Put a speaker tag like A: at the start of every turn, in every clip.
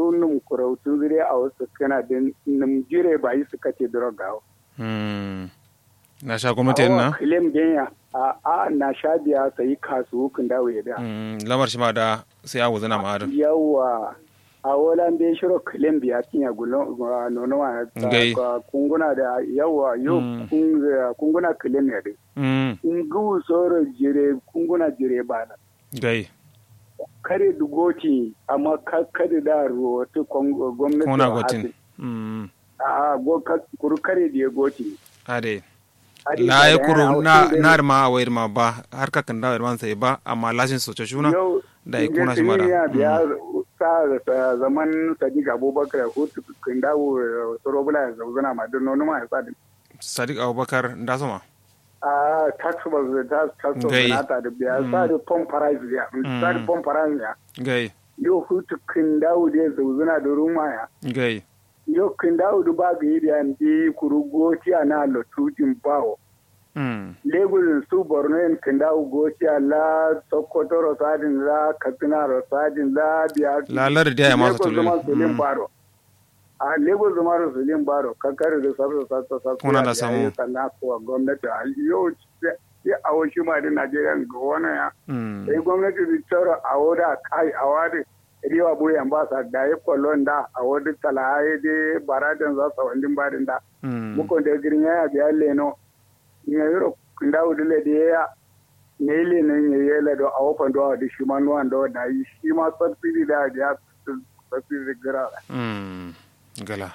A: kuru num kurautu zire a wasu kana din num jire ba yi suka ce droga
B: na sha gwamnati na
A: claim genya a a na sha biya sai kasu kun dawo ya da
B: lamar shi ma da sai awu zana ma
A: yawa a wolan be shiro claim biya tinya gulo nono wa kunguna da yawa yo kunguna claim ya de ngu soro jire kunguna jire bana
B: gai
A: kare dugoti amma kada da ruwatu gwamnati
B: kona gotin
A: a kuru kare da ya goti
B: ade la ya kuru na na ma a wayar ma ba har ka kan da wayar sai ba amma lashin soce shuna da ya kuna shi mara
A: ya sa zaman sadiq abubakar hutu kan dawo sorobula ya zauzana ma don nonu ma ya sadi
B: sadiq abubakar da sama
A: a taxable da taxable na ta da biya sa da pom price ya sa da pom price ya
B: gai
A: yo hutu kan dawo da zauzana da ruma ya
B: gai
A: yo kan dawo da ba ga yi da ndi kuru goti ana lotutin bawo Lagos su Borno yin kan dawo goti la Sokoto Rosadin la Katsina Rosadin la biya
B: la lar da ya masu
A: tulun baro a lagos zama da sulin baro kankare da sarsa sarsa sarsa
B: kuna da samu
A: sannan kuwa gwamnati a yau ya awo shi ma da najeriya ga wani ya sai gwamnati da tsaro a woda kai a wadi riwa buyan ba sa da ya kwallon da a wadi talaye da baradin za su wandin badin da mukon da girin ya biya leno ya yiro da wudule da ya ne ile ne ya yi lado a wofan da da shi ma nuwan da da yi shi ma subsidy da ya subsidy gira
B: gala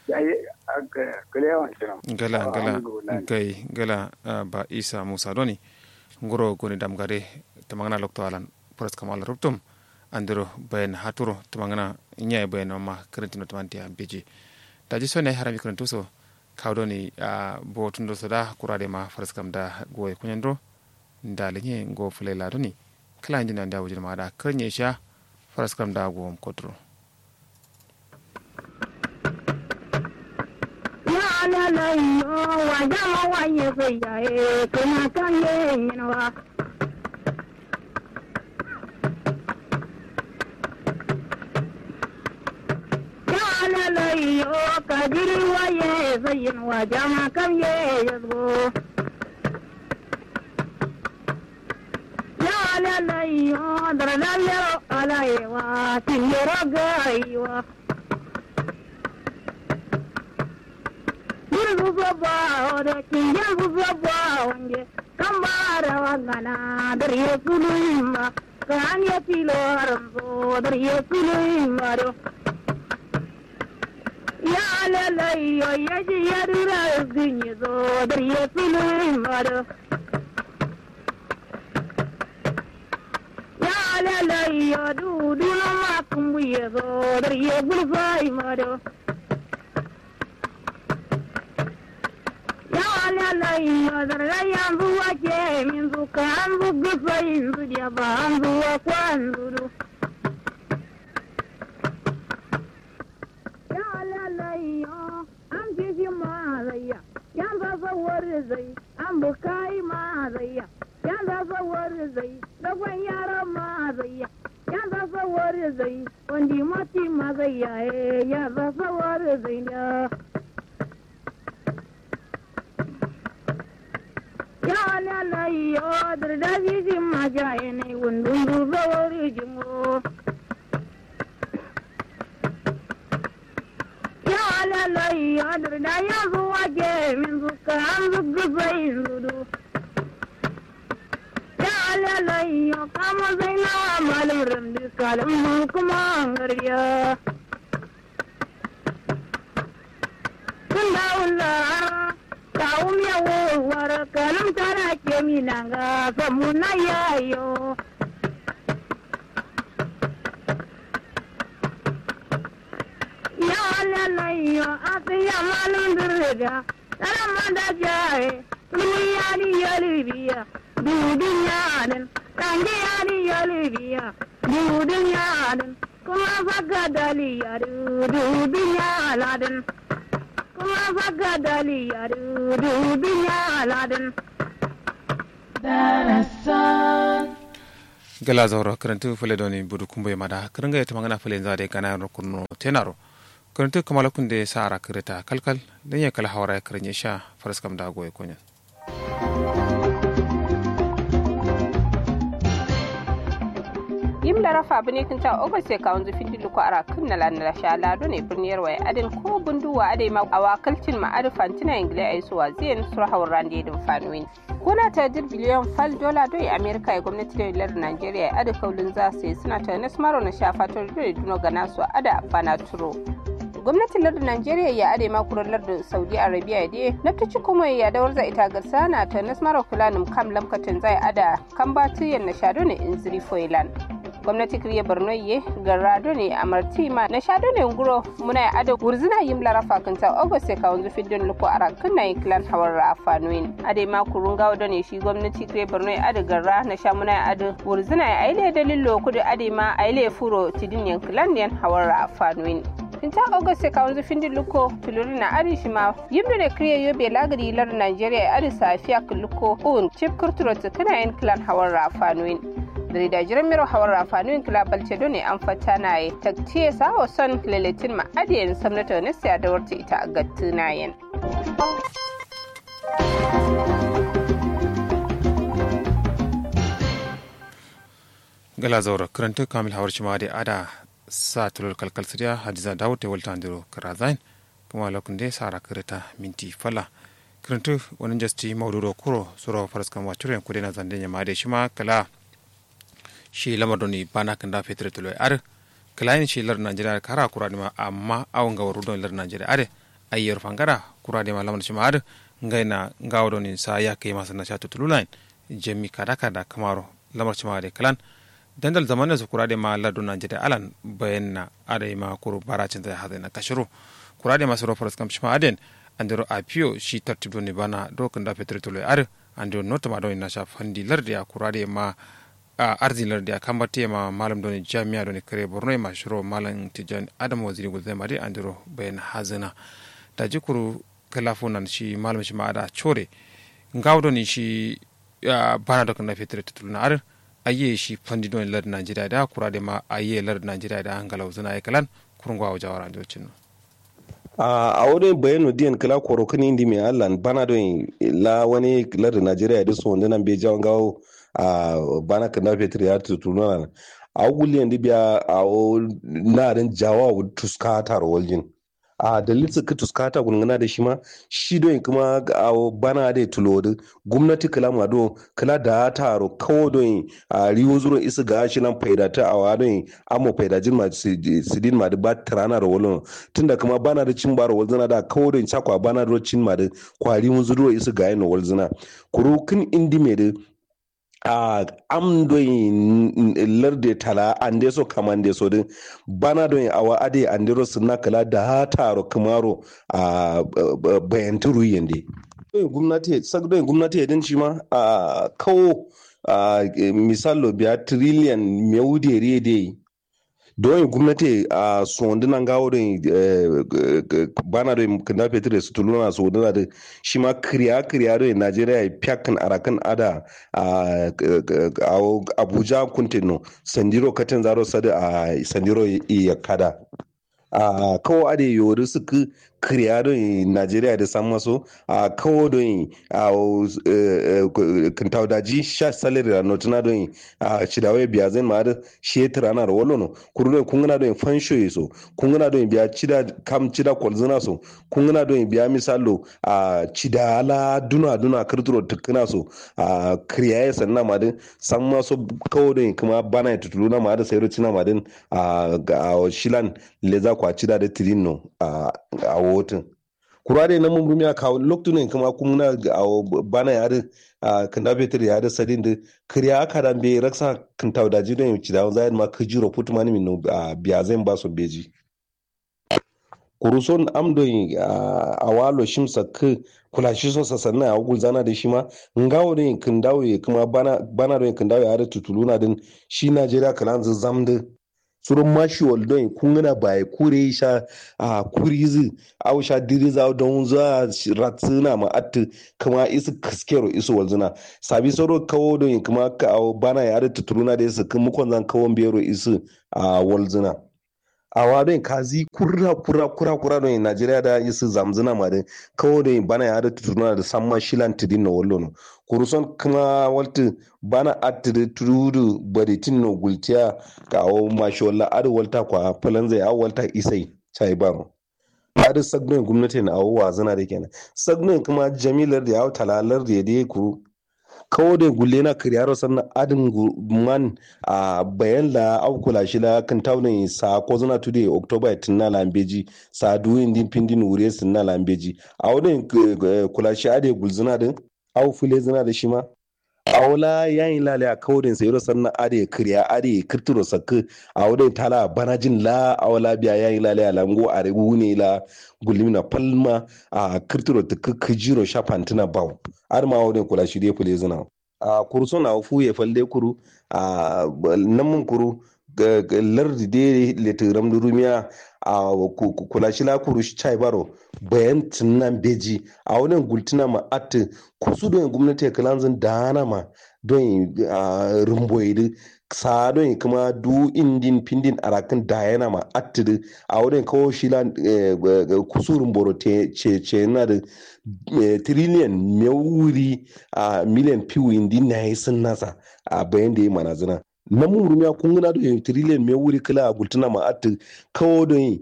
A: gala
B: gala gai gala ba isa musa doni ngoro goni damgare tamangana lokto alan pras kamal ruptum andiro bayan haturo tamangana nyai bayan ma karantino tamantia beji daji sone harami karantu so kawdoni a bo tundo soda kurade ma faras kam da goye kunyandro ndale nye ngo fulela doni kala ndina nda wujir ma da karnye sha faras kam da go kodro
C: alalayo wa jama wa ye feya e kana kan ye nyinwa alalayo kadiri wa ye feyin wa jama kan ye yazgo ya alalayo daralayo alayewa tiyero gaiwa zuba ore kinyan zuba wange kambara wangana dariye kulima kan ya tilo haramzo dariye kulima do ya lalayo ya ji ya dura zinyi zo dariye kulima do ya lalayo dudu na makumbuye zo dariye gulfai mado lalai yanzu wake min zuka an zuga sayin su da ba an zuwa kwan zuru. Ya lalai an fi shi mazayya, yan zasawar zai, an bukai mazayya, yan zasawar zai, dagwan yaran mazayya, yan zasawar zai, wandi mati mazayya, ya zasawar zai ne. yana lai odar da jijin majaye ne wundun dubawar jimo yana lai odar da ya zuwa ke min zuka an zuga sai zudu yana lai yo kama zai na malin ramdi kalin kuma gariya kun da wula kawum ya wowar kalam tana ke minanga famuna yayo ya lalayo ati ya malum dirga tara manda jaye dunya ni yalibiya dudunyanin kange yani yalibiya dudunyanin kuma faga daliya dudunyaladin kuma faga daliya dudunyaladin
D: Darasan
B: gala zawro karantu fule doni budu kumbe mada karanga yata magana fule zade kana ro kurno tenaro karantu kamala kunde sara kireta kalkal dan ya kala hawara karanye sha faras kam da goye konya
D: yimla rafa bine kin ta ogo se ka wanzu findi luko ara kun na lan la sha lado ne birniyar waya adin ko bunduwa ade ma awakalcin ma adu fantina ingle ai suwa zien sur hawran de dum fanwin kuna ta dir biliyon fal dola do amerika ya gwamnati da lar nigeria adu kaulin za su suna ta nasmaro na sha fatar do duno gana su ada bana turo gwamnatin lardin najeriya ya ade makurar lardin saudi arabia da na ta ci kuma ya dawar za ita garsa na ta nasmara kulanin kam lamkatin zai ada kan batiyan na shado ne in ziri foilan gwamnati kiriya borno ye garrado ne a martima na shado ne nguro muna ya ado wurzina yim larafa kanta august ka wanzu fiddin luko ara kunna yin kilan hawar rafa nuin ade ma kurun gawo da ne shi gwamnati kiriya borno ya ado garra na sha muna ya ado wurzina ya aile dalilo kudu ade ma aile furo tidin yan kilan yan hawar rafa nuin tinta august ka wanzu findin luko tuluri na ari shi ma yimdo ne kiriya yobe lagari lar nigeria ya ari safiya luko un chip kurturo tukuna yan kilan hawar rafa nuin da jiran miro hawar rafanuin kilabal cedo ne an fata na yi taktiye sawo son lalatin ma adiyan samnata na siya da warta ita a gattu na yin.
B: gala zaura karanta kamil hawar shi ma da ada sa tulur kalkal siriya hadiza dawud ta walta andiro karazain kuma lokun da sara karata minti fala karanta wani jasti maududo kuro suro faras kan wacce kudai na zanden ya ma da shi ma kala shi lamar doni bana kan da fetur tulo ar kalayin shi lar najeriya kara kura ma amma awon ga waru don lar najeriya ar ayyar fangara kura ma lamar shi ma ar ngai na gawo doni sa ya kai masa na shatu tululan jami kada kada kamaro lamar shi ma da kalan dandal zamanin su kura ma lar don najeriya alan bayan na are ma kuru baracin da hada na kashiru kura ma suro faras kam shi ma aden andiro apio shi tartib doni bana dokan da fetur tulo ar andiro notama doni na sha fandi lar da kura ma a arzilar da kan bate ma malam doni jami'a doni kare borno ma shiro malam tijan adam waziri gulzai mari andiro bayan hazina da jikuru kalafu nan shi malam shi ma ada chore ngaw doni shi bana da kana fitre tutul na ar aye shi fandi doni lar najeriya da kura da ma aye lar najeriya da hangala uzuna ay kalan kurungwa wa jawara jocin
E: a wurin bayanu diyan kala koro kan indi mai allan bana don la wani lar najeriya da su wanda nan bai jawon gawo a bana kan nafe tiri ya tutuna na a guliyan dibiya a na ran jawa tuska tar waljin a dalilin suka tuskata gungana da shi ma shi don kuma a bana da tulo da gwamnati kala ma do kala da taro kawo don a riwo zuro isa ga shi nan faida ta a wa don amo faida jin ma sidin ma da ba tarana da wolon tunda kuma bana da cin baro walzana da kawo don chakwa bana da cin ma da kwari mun zuro isa ga yin walzana kuru kin indi me da a am doyin larde tala ande so kamande so din bana doyin awa ade andiro sunna kala da taro kamaro a bayanturu yende doyin gwamnati sak doyin gwamnati din shi ma a kawo misalo biya trillion mewude rede don gwamnati a sondunan gawo don bana don kanda fetur su tuluna sonduna da shi ma kiriya kiriya don najeriya ya fiyakan arakan ada a abuja kuntino sandiro katin zaro sada a sandiro iya kada a kawo ade yori suka kiriya don najeriya da san maso a kawo don a kintau daji sha salari da notuna don a cidawai biya zai ma da shetar ana da walono kuru don kun gana don fansho yi so kun gana don biya cida kam cida kwalzina so kun gana don biya misalo a cida ala duna duna kirturo tukuna so a kiriya ya sanna ma din san maso kawo don kuma bana ya tutulu na ma da sayar cina ma din a shilan leza kwa cida da tirino a wotin kurare na mun rumiya kawo lokacin kuma kuma na bana ya da kan da betir ya da sadin da kiriya aka dan be raksa kan taw da jidon yuci da zai ma ka jiro putu mani min biya zai ba so beji kuruson amdo a walo shimsa ka kula shi so sasanna a gul zana da shi ma ngawo ne kan dawo kuma bana bana don kan dawo ya da tutuluna din shi Najeriya kalan zamda surun mashi waldon kungana bai kure sha a kurizi au sha diriza don za ratsuna ma atti kuma isu kaskero isu walzuna sabi soro kawo don kuma ka bana ya da tuturuna da isu kuma kon zan kawo biyaro isu a walzuna a wadon kazi kura kura kura kura don najeriya da isu zamzuna ma da kawo don bana ya da tuturuna da samma shilan tidin na wallo kuruson kuma walti bana attiri turudu baritin no gultiya ka awo mashi walla adu walta kwa falan zai awo walta isai chai baro adu sagnon gwamnati na awo wazana da kenan sagnon kuma jamilar da yawo talalar da ya kuru kawo da gulle na kiriyaro sannan adin man a bayan la au kula shi la kan taunin sa ko zana tude october tinna lambeji sa duyin din pindin wure sinna lambeji a wadin kula shi ade gulzuna din au fule zina da shi ma awla yayin lale a kawdin sai ro sanna ade kriya ade kirturo sakku awde tala banajin la awla biya yayin lale a lango a rebu ne la gulimina palma a kirturo tukku kijiro shafantina baw ar ma awde kula shi de fule zina a kurso na fu ye falde kuru a namun kuru lardi de letiram durumiya a kula shi la kuru shi chai baro bayan tunan beji a wani gultuna ma ati kusu don gwamnati ya kalanzin dana ma don rumboidi sa don kuma du indin pindin arakin dayana ma ati a wani kawo shi la kusu rumboro ce ce na da trillion mai wuri a miliyan piwu indin na yi sun nasa a bayan da ya mana zina na mun rumiya kun gana da trillion mai wuri kila a gultuna ma ati kawo don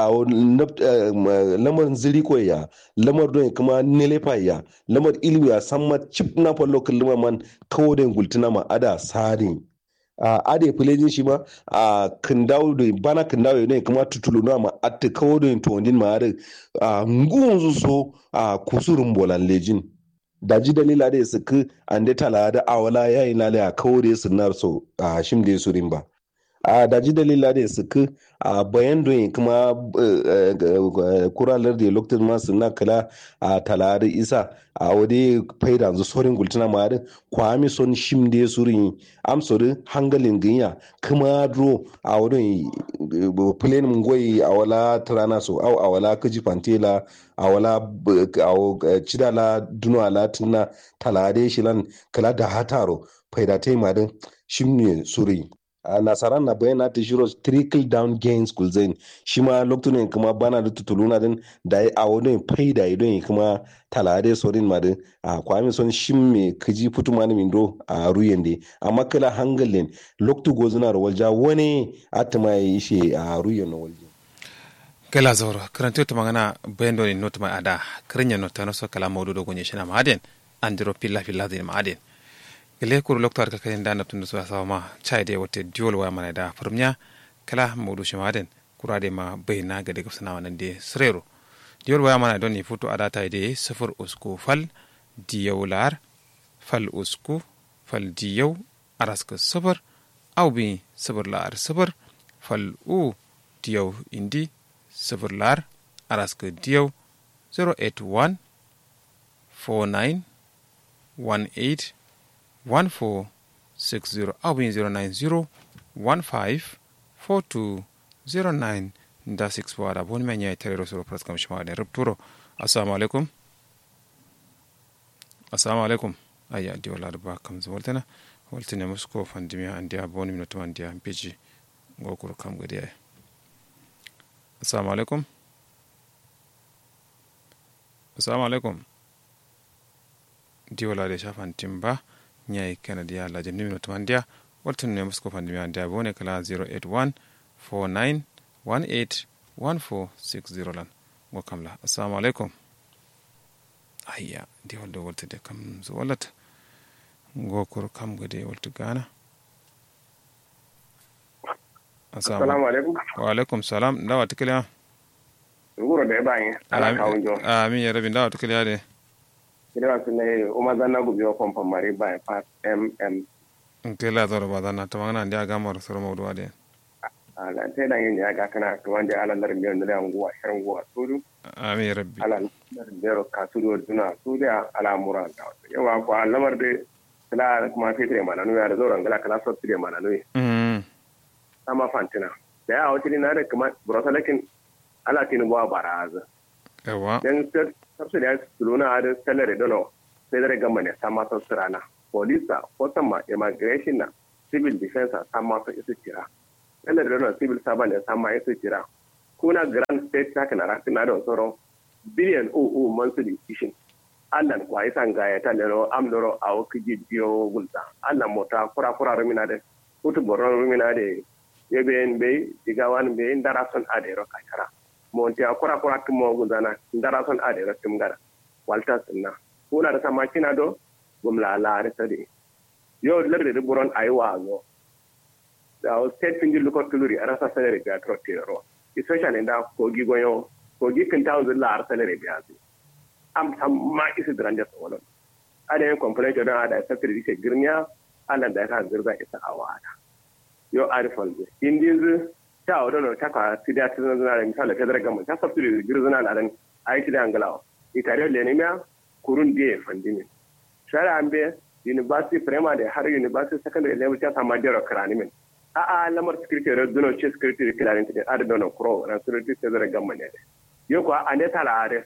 E: lamar ziri ko ya lamar don kuma nelepa ya lamar ilmi ya san ma chip na fallo kalma man kawo don gultuna ma ada sadin a ade fulejin shi ma a kindawo da bana kindawo ne kuma tutulu na ma ati kawo don to din ma a ngunzu so a kusurun bolan lejin da ji dalila da su ku an da tala da awala yayi lale a kawore su nar so a shim da su rimba a da ji dalila da su ku a bayan don kuma kuralar da lokacin masu na kala a tala da isa a wade faida zu sorin gultuna ma da kwami son shim da su rin amsori hangalin ginya kuma dro a wadon plane mun goyi a wala trana so au a wala kaji fantela a wala cidala duno ala tunna talade shilan kala da hataro faida ta yi madin shimne suri a nasaran na bayan na shiro trickle down gains kulzain shi ma lokacin kuma bana da tutuluna din da ya awo don faida ya don kuma talade sorin madin a kwami son shimme kaji fitu mani mindo a ruyen de amma kala hangalin loktu gozuna da walja wani atama ya yi shi a ruyen na walja
B: kala zoro karanto ta magana bayan doni not mai ada krinya not no so kala mawdu do gonye shina maden andiro pilla pilla din maden gele kuru loktar ka kayin dana tun so sawa ma chai de wote diol wa mana da farmnya kala mawdu shi maden kurade ma bayna ga daga sana wannan de srero diol wa mana doni futu ada ta de sifur usku fal diyawlar fal usku fal diyaw araska sabar au bi sabar lar sabar fal u diyaw indi sifir lar araska diyaw 081 49 18 14 60 abin 090 15 42 09 da 6 wada boni men yayi tare soro pras kam shima da rubturo assalamu alaikum assalamu alaikum ayya di wala ba kam zawaltana waltine musko fandimiya andiya boni minuto andiya beji ngokuru kam gadi ay assalamu alaikum assalamu alaikum diwola de shafan timba nyai kanadi ya la jemni mino tumandia waltun ne musko pandimi andia bone kala 081 49 18 1460 lan go kamla assalamu alaikum ayya diwol do woltude kam so wallata ngokoro kam gode woltu gana
F: assalamu alaikum
B: wa alaikum salam ndawa tikiliya
F: nguro de bangi ala kawunjo
B: amin ya rabi ndawa tikiliya de
F: kira su ne umar zanna gubi wa kwamfa mari by pass mm
B: nkela zoro ba zanna to magana ndia gamar soro mawdu ade
F: ala te da yin ya ga kana to wanda ala lar biyan da nguwa shirin nguwa sudu
B: amin ya rabbi
F: ala lar bero ka sudu duna sudu ala mura da yawa ko lamar de kala kuma fitre mana no ya da zoran gala kala so fitre mana no
B: mm
F: sama fantina da ya wata na da kuma burasalakin ala tinu ba baraza
B: yawa
F: dan sabsu da su luna da salary dono sai da gama ne sama sa surana polisa ma immigration na civil defense sama sa isu kira salary dono civil servant ne sama isu kira kuna grand state tax na rakina da sauran billion oo monthly ishin allan kwa isan ga ya talero amdoro a wakiji biyo gulta allan mota kura kura rumina da hutu boron rumina da yeben be digawan be ndara son adero kakara monti a kura kura tumo gulzana ndara son adero tumgara walta sunna kuna da sama kina do gumla la da tade yo lerde de boron aywa go da o state pindi luko tuluri arasa salary ga trotiro especially nda kogi goyo kogi kan tawo la ar salary ga am ma isi dranja sawalon ada yin complaint don ada sakir dike girniya Allah da ka zirga isa awada yo arifal be indin ta odo no ta ka tidia tidan na misala ta daga mun ta sabtu girzuna na dan ai tidan angalawa itare le ne miya kurun die fandini shara ambe university primary har university secondary level ta sama jero krani min a a lamar security red duno ce security krani tin ada dono pro na security ta daga mun ne yo ko ande tala are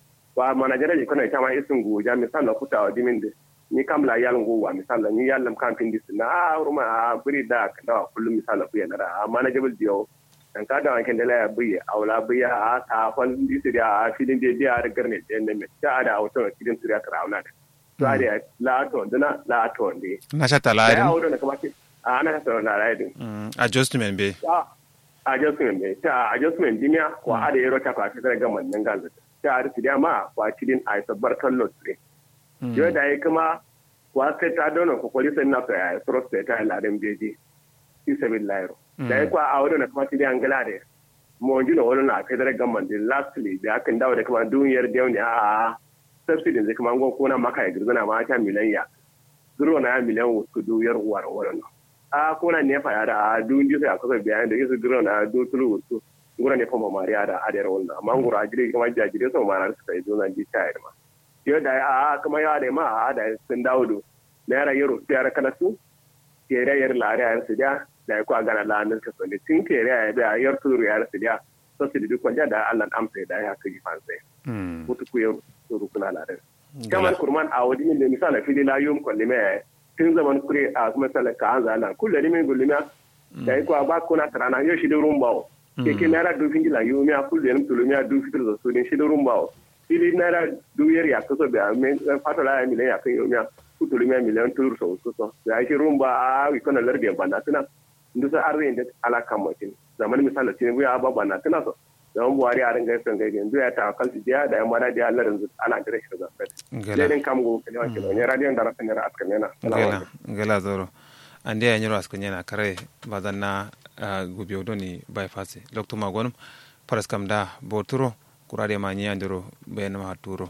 F: wa manajara ji kana kama isin goja misal na kuta wa dimin da ni kam la yal ngo wa misal ni yal lam kan pindi sin na ruma a buri da da kullum misal ku ya dara a manajable dio dan ka da wanken da la buye awla buya a ta fal di siri a filin da dia da garne da ne me ta da auto kidin siri ka rauna da to ada la to dana la to ndi
B: na sha talarin
F: ya auto na kama a ana ta na raidin
B: adjustment be
F: adjustment be ta adjustment dinya ko ada yero ta ka ta ga man nan galda ta arti da ma kwa cikin a sabbar kallo tsire yau da ya kuma kwa sai ta dona ko kwali sai na ta ya soro sai ta ladan beji fi sabil lairo da ya kwa a wurin na kuma cikin angala da mo ji no wurin na federal government din lastly da akan dawo da kuma duniyar da ne a subsidy zai kuma ngon kona maka ya girzana ma ta miliyan ya zuro na miliyan wasu duyar uwar wurin a kona ne fa ya da a dun ji sai a kusa bayan da yasu zuro na do tulu wasu ngura ne fama mariya da adiyar wannan amma ngura ajire kuma jajire sau ma na suka yi zo nan ji ta ma yau da a kuma ya da ma a da sun dawo do naira yaro tiyar kana su kere yar lare yar su da da ya kwa gana lanar ka so ne tun kere ya da yar turu yar su da so su duk wanda da Allah amsa da ya kaji fansa mutu ku yau turu kuna lare kamar kurman a wadi min da misala fili la yum kulli me tun zaman kure a kuma salaka an zala kullu ne min gulima da ya kwa ba kuna tarana yau shi da rumbawo keke naira du fingi la yo mia kulu yen tulu mia du fitir zo sudin shi rumba o ili naira du yer ya kaso be me fato la mi le ya kan yo mia ku tulu mia miliyan tulu so so so ya shi rumba a wi kono larde banda tana ndu sa arre inde ala kamotin zaman misala tin bu ya ba banda tana so zaman buhari a ringa son gaige ndu ya ta kalti dia da ya mara dia Allah rinzu ana dire shi da fet le kam go kele wa kele ne radio ndara kan ra askan yana
B: ngela ngela zoro ande ya nyoro askan yana kare badanna gubi doni bypass lokto magonum paras kam da boturo kurade ma nyandiro ben ma turo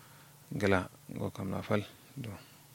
B: gela go kam na fal do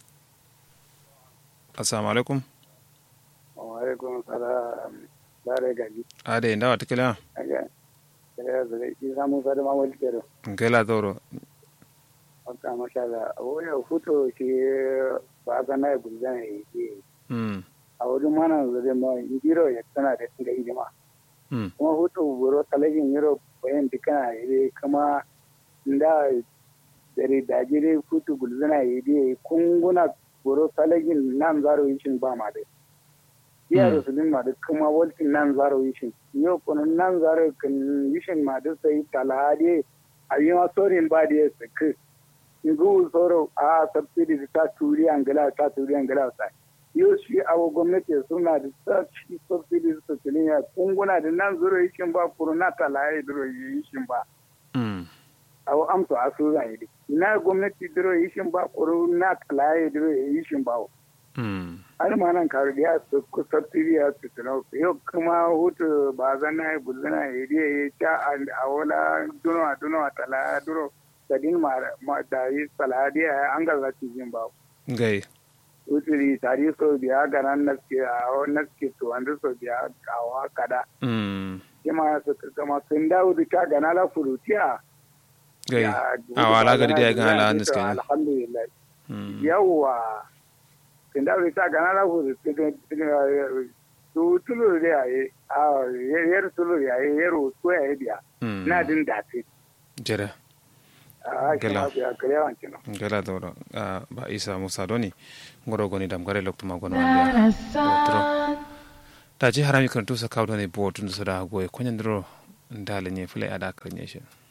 B: assalamu alaikum
A: wa alaikum salam dare gaji
B: ade ndawa tikela
A: aga kare da ki samu sada ma wal kero
B: gela doro
A: aka masha Allah oya futo shi ba ga na gulzan yi
B: mm
A: a wurin mana zai ma indiro ya tana da tinga hidima kuma hutu buro talabin yaro bayan dukkan ire kuma da dare da jire hutu gulzana ide kunguna buro talabin nan zaro yishin ba ma da iya rasulun ma da kuma waltin nan zaro yishin yau kuma nan zaro kan yishin ma da sai talade a yi ma sorin ba da ya saki ngu soro a subsidy ta turi angala ta turi angala sai yau shi awo gwamnati suna da sashi subsidies su tilin ya kunguna da nan zuro yishin ba kuro na talaye duro yishin ba awo amso a su zan yi na gwamnati duro yishin ba kuro na talaye duro yishin ba har ma nan karu da ya su ku subsidy ya su tilin yau kuma hutu ba zan na yi bulzana ya yi ya ta a wala duno a duno a talaye duro da din ma da yi talaye an gaza cikin ba.
B: gai
A: usiri tari so biya ganan naske a naske to wanda so biya kawa kada kima su kama sun dawo da ka gana la furutiya
B: gai a wala gari da ya gana la naske
A: alhamdulillah yawa sun dawo da ka gana la furutiya to tulu da yayi a yer tulu yayi yero to yayi dia na din da te
B: jere
A: a
B: Gela.
A: kila ya kale wan kino
B: gela doro ba isa musa doni ngoro goni dam gare lokto ma gono ande tro ta ji harami kan tusa kaw doni bo tun so da goy konyen dro ndale nye fule ada kan nye shi